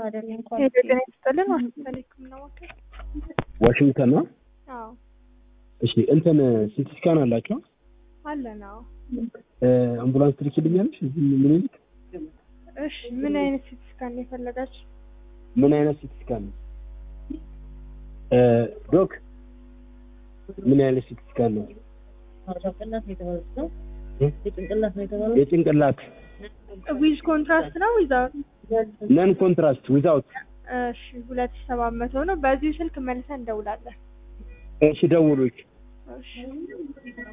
ጤና ይስጥልን ዋሽንግተን የህክምና ማዕከል ዋሽንግተን ነው። አዎ እሺ እንትን ሲቲ ስካን አላቸው? አለን አዎ አምቡላንስ ትልኪልኛለሽ? እዚህ ምኒልክ እሺ ምን አይነት ሲቲ ስካን ነው የፈለጋችሁ ምን አይነት ሲቲ ስካን ነው? ዶክ ምን አይነት ሲቲ ስካን ነው? ጭንቅላት ነው የተባሉት ነው የጭንቅላት ነው የተባሉት የጭንቅላት ዊዝ ኮንትራስት ነው ዊዛውት ነን ኮንትራስት ዊዛውት። እሺ ሁለት ሺህ ሰባት መቶ ነው በዚሁ ስልክ መልሰን እንደውላለን እሺ ደውሉች። እሺ